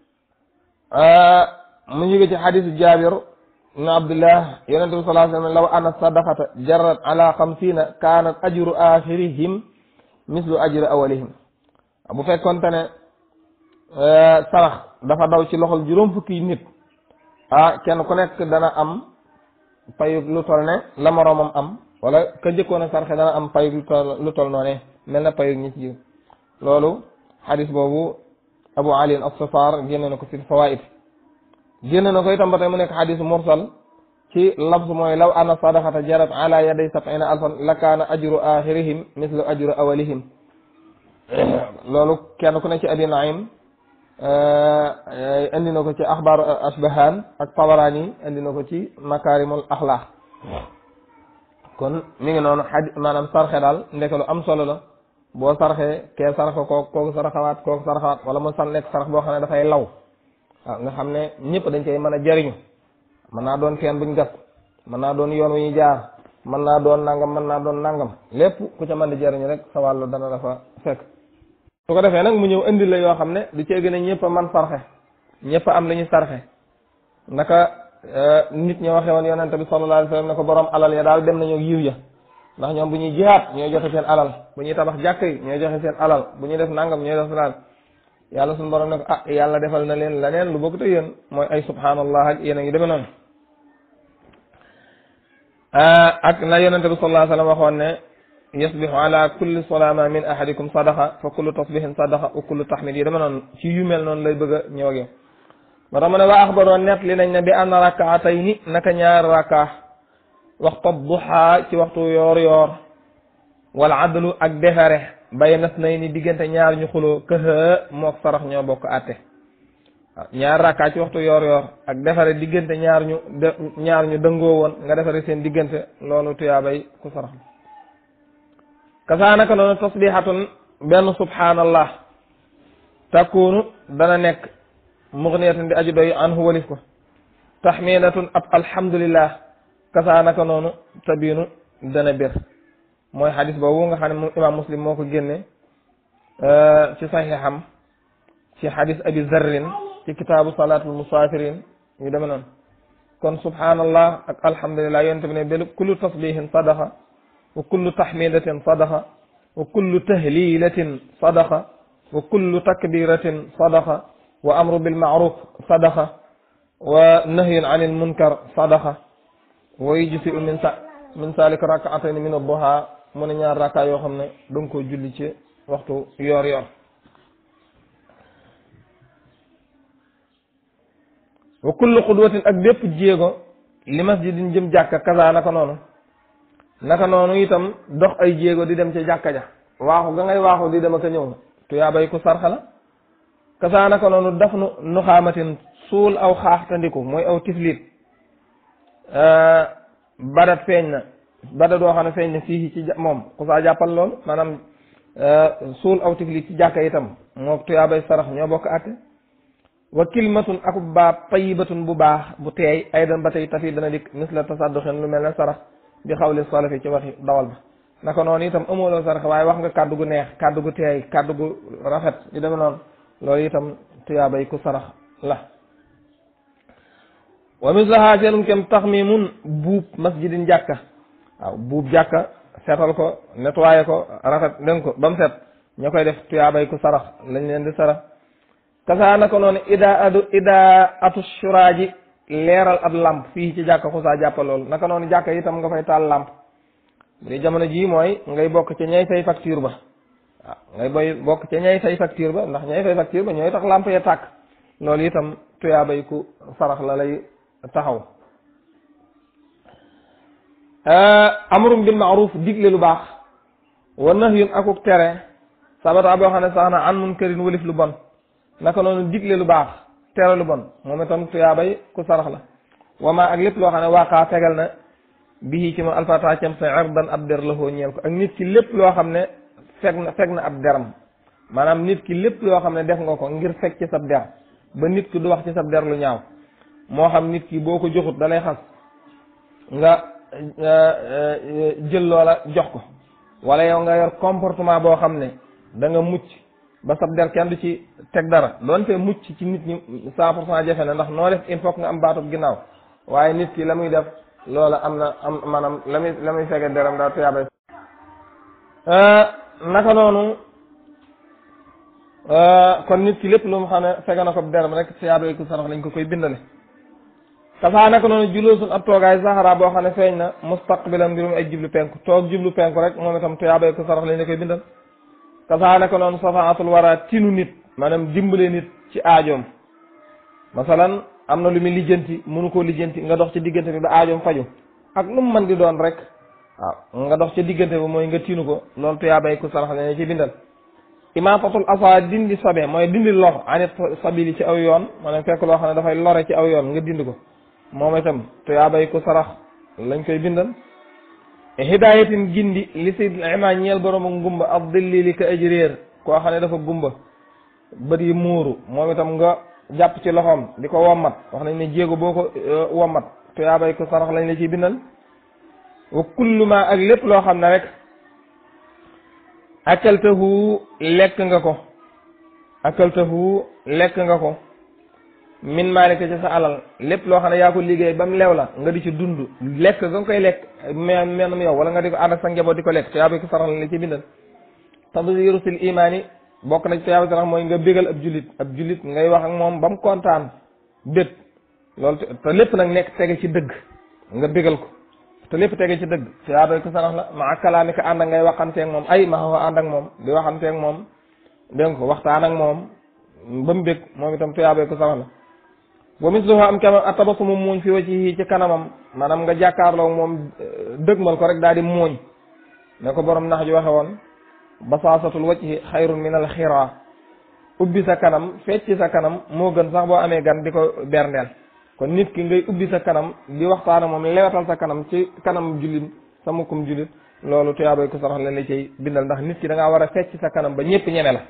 mu ngi ci xadisu jaabir ibn abdullah yonent bi sallallahu alayhi wa sallam law anna sadaqata jarrat ala xamsina kaanat ajru axirihim mislu ajri awalihim bu fekkonte ne sarax dafa daw ci loxol juróom fukki nit ah kenn ku nekk dana am payu lu tol ne la moroomam am wala ka njëkkoon a sarxe dana am payu lu tol lu tol noone mel na payu ñi ci jiw loolu xadis boobu abu ali as-safar génne na ko fi fawaid génn na ko itam ba tey mu nekk xadis mursal ci labs mooy law anna sadaqata jarat ala yaday sab'ina alfan la kaana ajru axirihim mislu ajru awalihim loolu kenn ku ne ci abi naim indi na ko ci axbaar asbahan ak tabarani indi na ko ci makarimul axlaq kon mi ngi noonu xadi maanaam sarxe daal ndeke lu am solo la boo sarxee kee sarxa kooku kooku sarxawaat kooku sarxawaat wala mu san nekk sarax boo xam ne dafay law waaw nga xam ne ñëpp dañ cay mën a jariñu mën naa doon teen buñ gas mën naa doon yoon wu ñu jaar mën naa doon nangam mën naa doon nangam lépp ku ca mën di jariñu rek sa wàllu dana dafa fekk su ko defee nag mu ñëw indi la yoo xam ne du cee gën a ñëpp a man sarxe ñëpp am li ñu sarxe naka nit ñi waxee woon yonente bi sallallahu alayhi wasallam ne ko borom alal ya daal dem nañu yiw ya ndax ñoom bu ñuy jihaat ñooy joxe seen alal bu ñuy tabax jàkk yi ñooy joxe seen alal bu ñuy def nangam ñooy def alal yàlla suñu borom ne ko ah yàlla defal na leen leneen lu bokk te yéen mooy ay subhanallah ak yéen a ngi demee noonu ak na yonente bi sallallahu alayhi wasallam waxoon ne yasbihu ala kulli salama min ahadikum sadaqa fa kullu tasbihin sadaqa wa kullu tahmid yi dama noonu ci yu mel noonu lay bëgg a ñëw ak yow moo tax mu ne waa axbaroon net li nañ ne bi anna rakaatayni naka ñaar raka waxtu duha ci waxtu yoor yoor wala adlu ak defere bay nas nay ni diggante ñaar ñu xuloo këxa mook sarax ñoo bokk àtte waaw ñaar raka ci waxtu yoor yoor ak defere diggante ñaar ñu ñaar ñu dëngoo woon nga defere seen diggante loolu tuyaabay ku sarax kasaa naka noonu tasbihatun benn subhanallah takkuunu dana nekk mugniyatan di aju doy anhu walif ko tahmidatun ab alhamdulillah kasaa naka noonu tabiinu dana bir mooy xadis boobu nga xam ne moom imam muslim moo ko génne ci saxiixam ci xadis abi zarrin ci kitaabu salaatul musaafirin yu deme noonu kon subhanallah ak alhamdulillah yonente bi ne bel kullu tasbihin sadaqa wa kullu tahmidatin sadaqa wa kullu tahlilatin sadaqa wa kullu takbiratin sadaqa wa amru bil ma'ruf sadaqa wa nahyun anil munkar sadaqa wa yujzi'u min sa min salika rak'atayn min ad-duha mu ne ñaar rakka yoo xam ne danga ko julli ci waxtu yoor yoor wa kullu xudwatin ak bépp jéego li masjidin jëm jàkka kaza naka noonu naka noonu itam dox ay jéego di dem ca jàkka ja waaxu ga ngay waaxu di dem ak a ñëw tuyaabay ku sarxa la kaza naka noonu daf nu nuxaamatin suul aw xaaxtandiku mooy aw tiflit badat feeñ na badat doo xam ne feeñ na fii ci moom ku saa jàppal loolu maanaam suul aw tiflit ci jàkka itam moo tuyaabay sarax ñoo bokk àtte wa kilmatun ak baab tayibatun bu baax bu teey aydan ba tey tafi dana dikk misla tasadduxin lu mel ne sarax bi xawli salafi ci waxi dawal ba naka noonu itam amooloo sarax waaye wax nga kàddu gu neex kàddu gu teey kàddu gu rafet yu demee noonu loolu itam tuyaabay ku sarax la wa mislaha seenum kem taxmimun buub masjidin jàkka waaw buub jàkka seetal ko nettoyé ko rafet dégg ko ba mu set ña koy def tuyaabay ku sarax lañ leen di sarax kasaa naka noonu ida adu ida atu suraaji leeral ab lamp fii ci jàkka xusaa jàppa loolu naka noonu jàkka itam nga fay taal lamp bu dee jamono jii mooy ngay bokk ca ñay fay facture ba waaw ngay boy bokk ca ñay fay facture ba ndax ñay fay facture ba ñooy tax lamp ya tàkk loolu itam tuyaabay ku sarax la lay taxaw amrum bil maaruf digle lu baax wa nahyun akuk tere sabata boo xam ne sax na an munkarin walif lu bon naka noonu digle lu baax tere lu bon moom itam tuyaabay ku sarax la wama ak lépp loo xam ne waaqaa tegal na bii ci moom alfata cam sa irdan ab der la foo ñeel ko ak nit ki lépp loo xam ne fekk na fekk na ab deram maanaam nit ki lépp loo xam ne def nga ko ngir fekk ci sab der ba nit ki du wax ci sab der lu ñaaw moo xam nit ki boo ko joxut da lay xas nga jël loola jox ko wala yow nga yor comportement boo xam ne da nga mucc ba sab der kenn du ci teg dara doonte mucc ci nit ñi cent pour cent jafe na ndax noo def il faut nga am baatub ginnaaw waaye nit ki la muy def loola am na am maanaam la muy la muy fege deram daa tuyaabay naka noonu kon nit ki lépp lu mu xam ne fege na ko deram rek tuyaabay ku sarax lañ ko koy bindale kasaa naka noonu juloosun ab toogaay saxara boo xam ne feeñ na mustaqbilan mbirum ay jublu penku toog jublu penku rek moom itam tuyaabay ku sarax lañ la koy bindal kasaa naka noonu safaatul wara tinu nit maanaam dimbale nit ci aajoom masalan am na lu muy lijjanti mënu koo lijjanti nga dox ci diggante bi ba aajoom faju ak lu mu mën di doon rek waaw nga dox ci diggante bi mooy nga tinu ko loolu tuyaabay ku sarax lañ ci bindal imaatatul asa dindi sobe mooy dindi lor anit sabili ci aw yoon maanaam fekk loo xam ne dafay lore ci aw yoon nga dindi ko moom itam tuyaabay ku sarax lañ koy bindal hidayatin gindi li si ima ñeel borom ak ngumba ab dilli li ka aji réer koo xam ne dafa gumba bët yi muuru moom itam nga jàpp ci loxoom di ko wommat wax nañ ne jéego boo ko wommat tuyaabay ko sarax lañ la ciy bindal wa kullu ma ak lépp loo xam ne rek akaltahu lekk nga ko akaltahu lekk nga ko min maalika ci sa alal lépp loo xam ne yaa ko liggéey ba mu leew la nga di ci dund lekk nga koy lekk me menum yow wala nga di ko ànd ak sa njaboot di ko lekk tuyaabay ko sarax lañ la ciy bindal tadhiru sil imaani bokk na ci tuyaabay sarax mooy nga bégal ab jullit ab jullit ngay wax ak moom ba mu kontaan bét loolu te lépp nag nekk tege ci dëgg nga bégal ko te lépp tege ci dëgg tuyaabay ko sarax la ma kalaami ko ànd ak ngay waxanteeg moom ay ma xaw ànd ak moom di waxanteeg moom dégg nga ko waxtaan ak moom ba mu bég moom itam tuyaabay ko sarax la wa misluhu am kama atabasumu muuñ fi wajhihi ci kanamam maanaam nga jàkkaarloo moom dëgmal ko rek daal di muuñ ne ko borom nax ji waxe woon basaasatul wajhi xayrun min al xiraa ubbi sa kanam fecc sa kanam moo gën sax boo amee gan di ko berndeel kon nit ki ngay ubbi sa kanam di waxtaana moom lewatal sa kanam ci kanam jullit sa mukkum jullit loolu tuyaabay ko sarax leen la cay bindal ndax nit ki da ngaa war a fecc sa kanam ba ñëpp ñeme la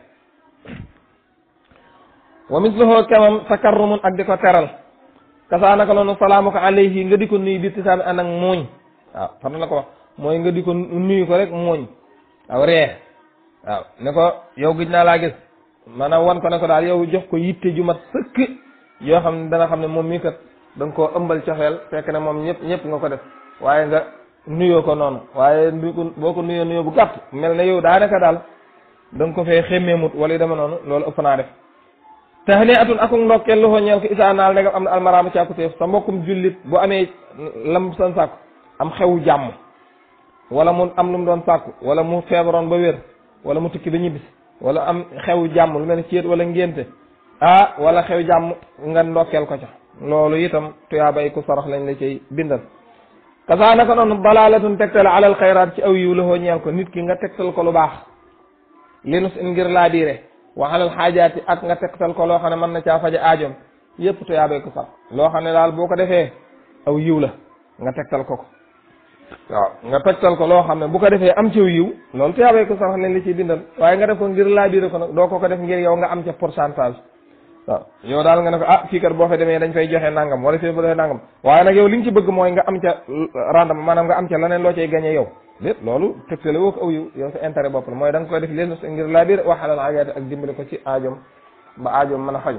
wa misluhu kamam takarrumun ak di ko teral kasaanaka noonu salaamu ko alayhi nga di ko nuyu bi tisaami ànd ak muuñ waaw fan la ko wax mooy nga di ko nuyu ko rek muuñ waaw ree waaw ne ko yow gëj naa laa gis maanaam wan ko ne ko daal yow jox ko yitte ju mat sëkk yoo xam ne dana xam ne moom mii kat da nga koo ëmbal coxeel fekk ne moom ñëpp ñëpp nga ko def waaye nga nuyoo ko noonu waaye boo ko nuyoo nuyoo bu gàtt mel ne yow daanaka daal da nga ko fee xemmeemut wala yu dema noonu loolu ëpp naa def tahni atun akuk ndokkeel loxo ñeel ko isaa naal ndegam am na almaraama càkkutéef sa mbokkum jullit bu amee lam san sàkku am xewu jàmm wala mu am lu mu doon sàkku wala mu feebaroon ba wér wala mu tukki ba ñibbis wala am xewu jàmm lu mel ne céet wala ngénte ah wala xew jàmm nga ndokkeel ko ca loolu itam tuyaabay ku sarax lañ la cay bindal kasaa naka noonu balaalatun tegtal alal xayraat ci aw yiw loxo ñeel ko nit ki nga tegtal ko lu baax li nus in ngir laa diire wa alal xaajaati ak nga tegtal ko loo xam ne mën na caa faja aajoom yépp tuyaabay ku sarax loo xam ne daal boo ko defee aw yiw la nga tegtal ko ko waaw nga tegtal ko loo xam ne bu ko defee am ci aw yiw loolu tuyaabay ku sarax lañ la ciy bindal waaye nga def ko ngir laa diire ko nag doo ko ko def ngir yow nga am ca pourcentage waaw yow daal nga ne ko ah fii kat boo fa demee dañ fay joxe nangam wala fii bu defee nangam waaye nag yow li nga ci bëgg mooy nga am ca rendement maanaam nga am ca leneen loo cay gagné yow lépp loolu tegtale woo ko aw yiw yow sa intérêt bopp la mooy da nga koy def leen ngir laa biir waxalal aajaati ak dimbali ko ci aajoom ba aajoom mën a faju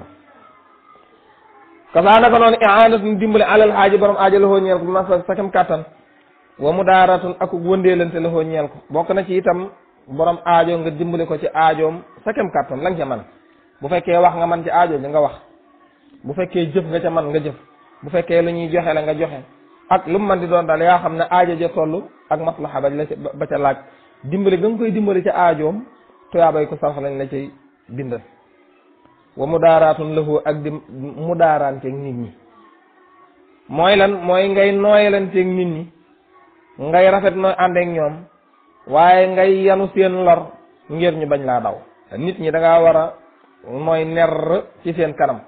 kasaa naka noonu iaanatun dimbali alal aaji borom aajo la xoo ñeel ko bi ma sa kam kàttan wa mu daaratun ak wëndeelante la xoo ñeel ko bokk na ci itam borom aajo nga dimbali ko ci aajoom sa kam kàttan la nga ca man bu fekkee wax nga man ci aajo ji nga wax bu fekkee jëf nga ca man nga jëf bu fekkee lu ñuy joxe la nga joxe ak lu mu man di doon daal yaa xam ne aajo ja toll ak maslaxa ba la ba ca laaj dimbali nga nga koy dimbali ca aajoom tuyaabay ko sarax lañ la cay bindal wa mu daaraatun lahu ak di mu daaraanteeg nit ñi mooy lan mooy ngay nooyalanteeg nit ñi ngay rafet nooy àndeek ñoom waaye ngay yanu seen lor ngir ñu bañ laa daw nit ñi da ngaa war a nooy ner ci seen kanam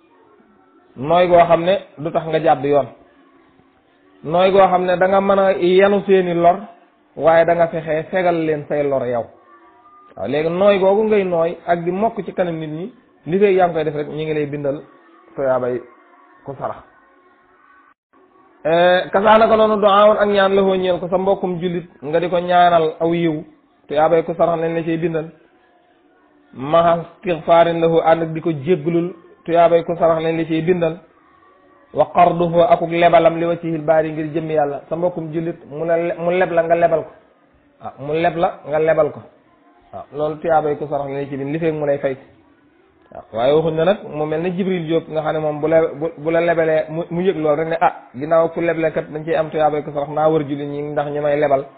nooy goo xam ne du tax nga jàdd yoon nooy goo xam ne da nga mën a yanu seeni lor waaye da nga fexe fegal leen say lor yow waaw léegi nooy googu ngay nooy ak di mokk ci kanam nit ñi li fay yaa ngi koy def rek ñu ngi lay bindal tuyaabay ku sarax kasaana ko noonu doawoon ak ñaan la foo ñeel ko sa mbokkum jullit nga di ko ñaanal aw yiw tuyaabay ku sarax lañ la cay bindal maha istigfaarin lahu ànd ak di ko jéggalul tuyaabay ku sarax lañ la ciy bindal wa qarduhu akuk lebalam li wajhil baari ngir jëmmi yàlla sa mbokkum jullit mu la mu leb la nga lebal ko waaw mu leb la nga lebal ko waaw loolu tuyaabay ku sarax lañ la ciy bind li feeg mu lay fay waaw waaye waxuñ na nag mu mel ne Jibril Diop nga xam ne moom bu le bu la lebalee mu mu yëg loolu rek ne ah ginnaaw ku leble kat dañ ciy am tuyaabay ku sarax naa wër jullit ñi ndax ñu may lebal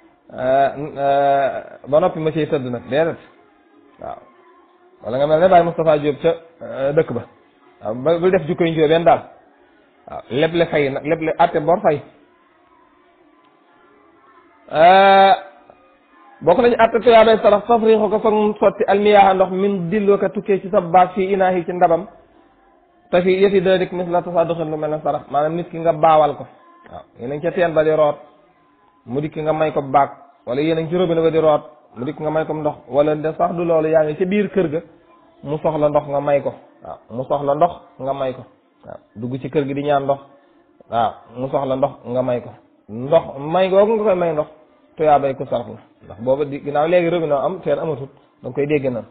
ba noppi ma ciy tëdd nag déedéet waaw wala nga mel ne Baye Moustapha Diop ca dëkk ba waaw ba bul def jukkoy njoo benn daal waaw leble fay nag leble atte bor fay bokk nañu atte tuyaabay sarax tafriixu ko foog sotti almiyaaha ndox min dilloo ko tukkee ci sa baag fii inaahi ci ndabam te fii yëfi dana dik mis la tasaduxin lu mel ne sarax maanaam nit ki nga baawal ko waaw yéen a ngi ca teen ba di root mu dikk nga may ko baag wala yéen a ngi ci robinet ba di root mu dikk nga may ko ndox wala de sax du loolu yaa ngi ci biir kër ga mu soxla ndox nga may ko waaw mu soxla ndox nga may ko waaw dugg ci kër gi di ñaan ndox waaw mu soxla ndox nga may ko ndox may googu nga koy may ndox tuyaa bay ko sarax la ndax booba di ginnaaw léegi robinet am seen amatut da nga koy dégg na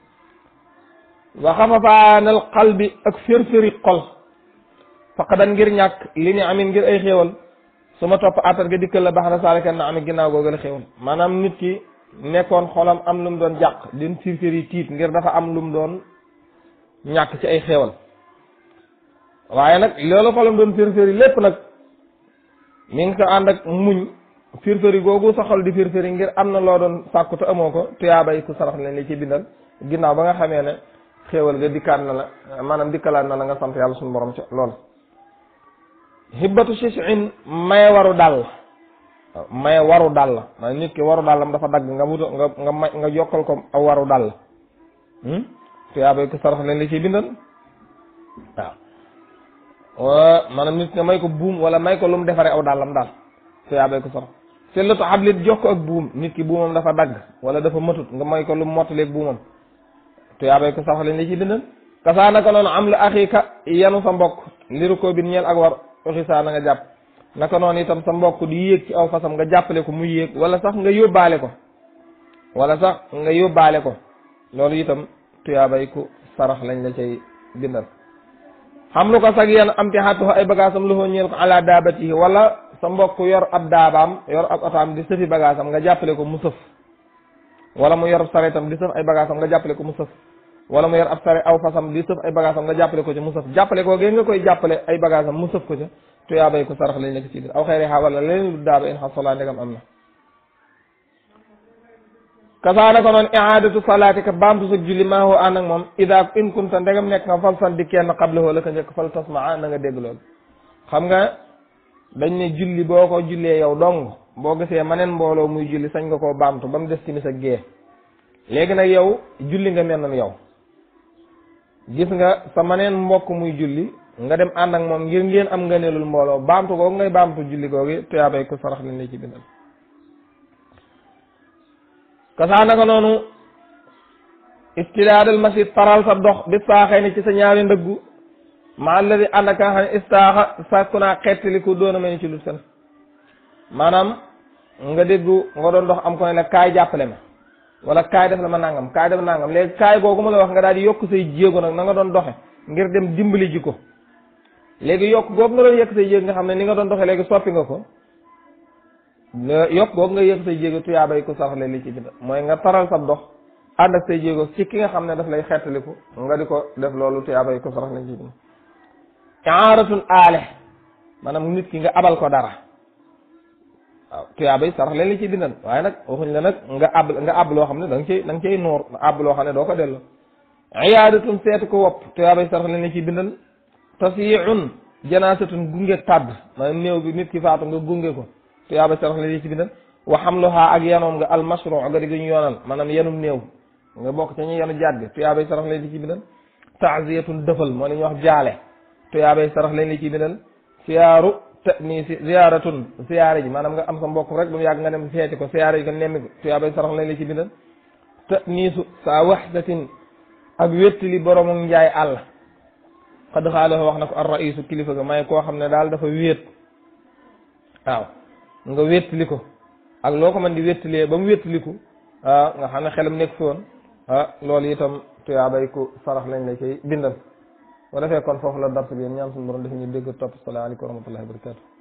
wa xafafaanal qalbi ak firfiri xol faqadan ngir ñàkk li ni amin ngir ay xéewal su ma topp attar ga dikkal la baax na saalika na ami ginnaaw googu la xéewal maanaam nit ki nekkoon xolam am lu mu doon jàq din firfiri tiit ngir dafa am lu mu doon ñàkk ci ay xéewal waaye nag loolu xolam doon firfiri lépp nag mi ngi ko ànd ak muñ firfiri googu sa xol di firfiri ngir am na loo doon sàkku te amoo ko tuyaabay ku sarax leen li ci bindal ginnaaw ba nga xamee ne xéewal ga dikkaat na la maanaam dikkalaat na la nga sant yàlla suñu borom ca lool hibbatu shishin may waru dàll may waru dàll maanaam nit ki waru dàllam dafa dagg nga wuta nga nga may nga yokkal ko aw waru dàll tuyaabay ku sarax leen li ci bindal waaw maanaam nit nga may ko buum wala may ko lu mu defaree aw dàllam daal tuyaabay ko sarax sellatu xablit jox ko ak buum nit ki buumam dafa dagg wala dafa matut nga may ko lu mu mottaleeg buumam tuyaabay ko sarax leen li ci bindal kasaa naka noonu am lu axika yanu sa mbokk liru ko bin ñeel ak war oxisaa na nga jàpp naka noonu itam sa mbokk di yéeg ci aw fasam nga jàppale ko mu yéeg wala sax nga yóbbaale ko wala sax nga yóbbaale ko loolu itam tuyaabay ku sarax lañ la cay bindal xam lu ko sag yan am ti xattu ay bagaasam lu ñeel ko ala daabatihi wala sa mbokk yor ab daabaam yor ab otaam di sëfi bagaasam nga jàppale ko mu sëf wala mu yor sareetam di sëf ay bagaasam nga jàppale ko mu sëf wala mu yor ab sare aw fasam di sëf ay bagaasam nga jàppale ko ci mu sëf jàppale ko gee nga koy jàppale ay bagaasam mu sëf ko ca tuyaabay ko sarax lañ nekk ci biir aw xeeri xaa wala leneen lu daaba in xasolaa ndegam am na kasaana ko noonu iadatu salaati ka baamtu sa julli maa hoo ànd ak moom ida in kunta ndegam nekk nga fal san di kenn xablahoo la ko njëkk fal tasmaa na nga dégg loolu xam nga dañ ne julli boo ko jullee yow dong boo gisee maneen mbooloo muy julli sañ nga koo baamtu ba mu des timis ak gée léegi nag yow julli nga mel noonu yow gis nga sa maneen mbokk muy julli nga dem ànd ak moom ngir ngeen am nga nelul mbooloo baamtu googu ngay baamtu julli googu tuyaabay ko sarax lañ la ci bindal kasaa naka noonu istidaadal masjid taral sa dox bi saaxee ni ci sa ñaari ndëggu ma alladi ànd ak nga xam ne istaaxa sàkku naa xettaliku doona mel ni ci lu sen maanaam nga déggu nga doon dox am ko ne la kaay jàppale ma wala kaay def la ma nangam kaay def nangam léegi kaay googu ma la wax nga daal di yokk say jéego nag na nga doon doxe ngir dem dimbali ji ko léegi yokk googu nga doon yëkk say jéego nga xam ne ni nga doon doxe léegi soppi nga ko yokk googu nga yëkk say jéego tuyaabay ko saraxle li ci bind mooy nga taral sa dox ànd ak say jéego ci ki nga xam ne daf lay xettaliku nga di ko def loolu tuyaabay ko saraxle li ci bind aaratun aale maanaam nit ki nga abal ko dara waaw tuyaabay sarax leen li ci bindal waaye nag waxuñ la nag nga ab nga ab loo xam ne da nga cay da nga cay noor ab loo xam ne doo ko delloo iyaadatun seetu ko wopp tuyaabay sarax leen li ci bindal tasiun janaasatun gunge tàdd maanaam néew bi nit ki faatu nga gunge ko tuyaabay sarax leen li ci bindal wa xamluha ak yanoom nga almasru nga di ñu yoonal maanaam yanum néew nga bokk ca ñu yanu jaat bi tuyaabay sarax leen li ci bindal taaziyatun dëfal moo li ñuy wax jaale tuyaabay sarax leen li ci bindal siyaaru te nii si ziyaaratun siyaare ji maanaam nga am sa mbokk rek ba mu yàgg nga dem seeti ko siyaare ji ko nemmi ko tuyaabay sarax lañ la ci bindal te niisu saa waxdatin ak wéttali boroomu njaay àll xad xaalo wax na ko ar raisu kilifa ga may koo xam ne daal dafa wéet waaw nga wéttali ko ak loo ko mën di wéttalee ba mu wéttaliku ah nga xam ne xelam nekk fi woon ah loolu itam tuyaabay ku sarax lañ la cay bindal bu defee kon foofu la dars bi ñaan suñu borom def ñu dégg topp salaamaaleykum wa rahmatullahi wa barakatu